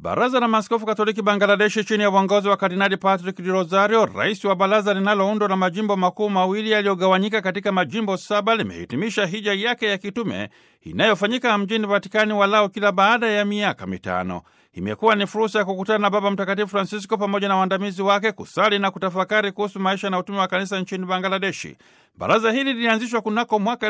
Baraza la Maaskofu Katoliki Bangladeshi chini ya uongozi wa Kardinali Patrick Di Rosario, rais wa baraza linaloundwa na majimbo makuu mawili yaliyogawanyika katika majimbo saba, limehitimisha hija yake ya kitume inayofanyika mjini Vatikani walao kila baada ya miaka mitano. Imekuwa ni fursa ya kukutana na Baba Mtakatifu Francisco pamoja na waandamizi wake, kusali na kutafakari kuhusu maisha na utume wa kanisa nchini Bangladeshi. Baraza hili lilianzishwa kunako mwaka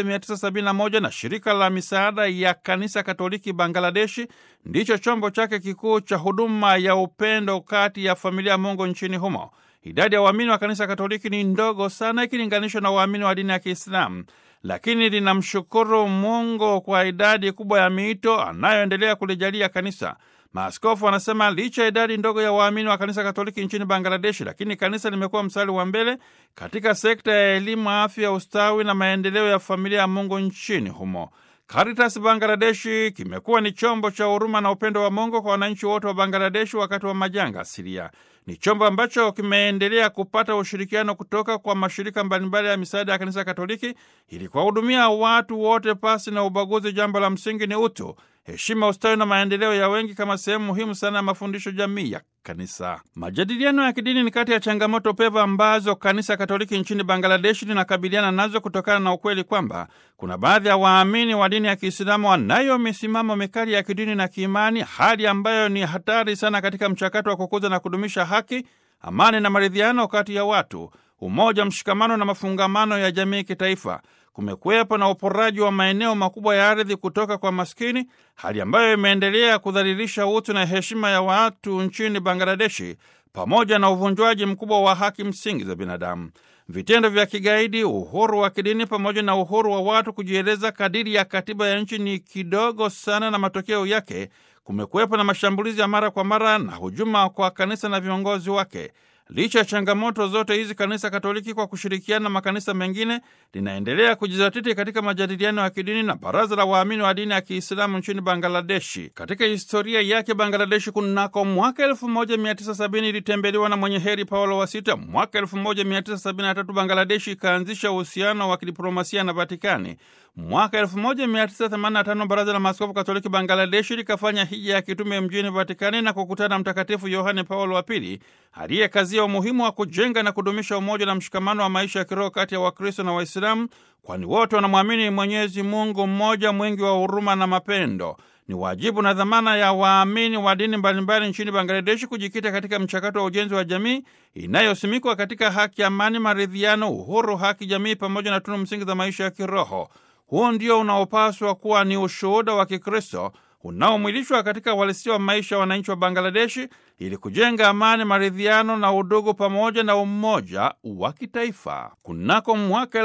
1971 na shirika la misaada ya kanisa Katoliki Bangladeshi ndicho chombo chake kikuu cha huduma ya upendo kati ya familia ya Mungu nchini humo. Idadi ya waamini wa kanisa Katoliki ni ndogo sana ikilinganishwa na waamini wa dini ya Kiislamu, lakini linamshukuru Mungu kwa idadi kubwa ya miito anayoendelea kulijalia kanisa. Maaskofu wanasema licha ya idadi ndogo ya waamini wa kanisa Katoliki nchini Bangladeshi, lakini kanisa limekuwa mstari wa mbele katika sekta ya elimu, afya, ustawi na maendeleo ya familia ya Mungu nchini humo. Caritas Bangladeshi kimekuwa ni chombo cha huruma na upendo wa Mungu kwa wananchi wote wa Bangladeshi wakati wa majanga asilia. Ni chombo ambacho kimeendelea kupata ushirikiano kutoka kwa mashirika mbalimbali ya misaada ya kanisa Katoliki ili kuwahudumia watu wote pasi na ubaguzi. Jambo la msingi ni utu, heshima, ustawi na maendeleo ya wengi kama sehemu muhimu sana ya mafundisho jamii ya kanisa. Majadiliano ya kidini ni kati ya changamoto pevu ambazo kanisa Katoliki nchini Bangladeshi linakabiliana nazo kutokana na ukweli kwamba kuna baadhi ya waamini wa dini ya Kiislamu wanayo misimamo mikali ya kidini na kiimani, hali ambayo ni hatari sana katika mchakato wa kukuza na kudumisha haki, amani na maridhiano kati ya watu, umoja, mshikamano na mafungamano ya jamii kitaifa. Kumekuwepo na uporaji wa maeneo makubwa ya ardhi kutoka kwa maskini, hali ambayo imeendelea kudhalilisha utu na heshima ya watu nchini Bangladeshi, pamoja na uvunjwaji mkubwa wa haki msingi za binadamu. Vitendo vya kigaidi, uhuru wa kidini, pamoja na uhuru wa watu kujieleza kadiri ya katiba ya nchi ni kidogo sana, na matokeo yake kumekuwepo na mashambulizi ya mara kwa mara na hujuma kwa kanisa na viongozi wake. Licha ya changamoto zote hizi, kanisa Katoliki kwa kushirikiana na makanisa mengine linaendelea kujizatiti katika majadiliano ya kidini na baraza la waamini wa dini ya Kiislamu nchini Bangladeshi. Katika historia yake, Bangladeshi kunako mwaka 1970 ilitembelewa na mwenye heri Paulo wa Sita. Mwaka 1973 Bangladeshi ikaanzisha uhusiano wa kidiplomasia na Vatikani. Mwaka 1985 baraza la maaskofu Katoliki Bangladeshi likafanya hija ya kitume mjini Vatikani na kukutana na Mtakatifu Yohane Paulo wa Pili aliyekazia umuhimu wa kujenga na kudumisha umoja na mshikamano wa maisha ya kiroho kati ya Wakristo na Waislamu, kwani wote wanamwamini Mwenyezi Mungu mmoja mwingi wa huruma na mapendo. Ni wajibu na dhamana ya waamini wa dini mbalimbali nchini Bangladeshi kujikita katika mchakato wa ujenzi wa jamii inayosimikwa katika haki, amani, maridhiano, uhuru, haki jamii pamoja na tunu msingi za maisha ya kiroho. Huu ndio unaopaswa kuwa ni ushuhuda wa Kikristo unaomwilishwa katika uhalisia wa maisha ya wananchi wa Bangladeshi ili kujenga amani, maridhiano na udugu pamoja na umoja wa kitaifa. Kunako mwaka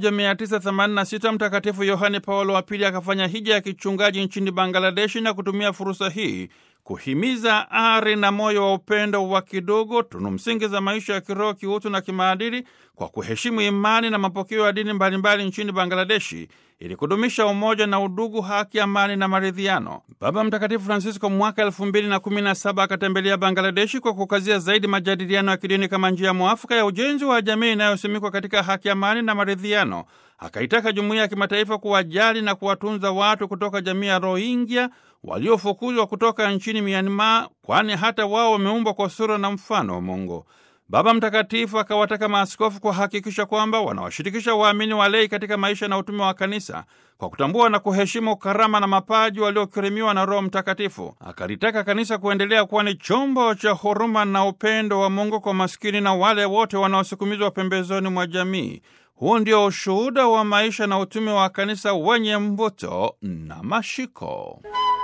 1986 Mtakatifu Yohane Paulo wa Pili akafanya hija ya kichungaji nchini Bangladeshi na kutumia fursa hii kuhimiza ari na moyo wa upendo wa kidogo, tunu msingi za maisha ya kiroho, kiutu na kimaadili, kwa kuheshimu imani na mapokeo ya dini mbalimbali nchini Bangladeshi ili kudumisha umoja na udugu, haki, amani na maridhiano. Baba Mtakatifu Francisco mwaka elfu mbili na kumi na saba akatembelea Bangladeshi kwa kukazia zaidi majadiliano ya kidini kama njia mwafaka ya ujenzi wa jamii inayosimikwa katika haki, amani na maridhiano. Akaitaka jumuiya ya kimataifa kuwajali na kuwatunza watu kutoka jamii ya Rohingya waliofukuzwa kutoka nchini Myanmar, kwani hata wao wameumbwa kwa sura na mfano wa Mungu. Baba Mtakatifu akawataka maaskofu kuhakikisha kwamba wanawashirikisha waamini walei katika maisha na utume wa kanisa kwa kutambua na kuheshimu karama na mapaji waliokirimiwa na Roho Mtakatifu. Akalitaka kanisa kuendelea kuwa ni chombo cha huruma na upendo wa Mungu kwa maskini na wale wote wanaosukumizwa pembezoni mwa jamii. Huu ndio ushuhuda wa maisha na utume wa kanisa wenye mvuto na mashiko.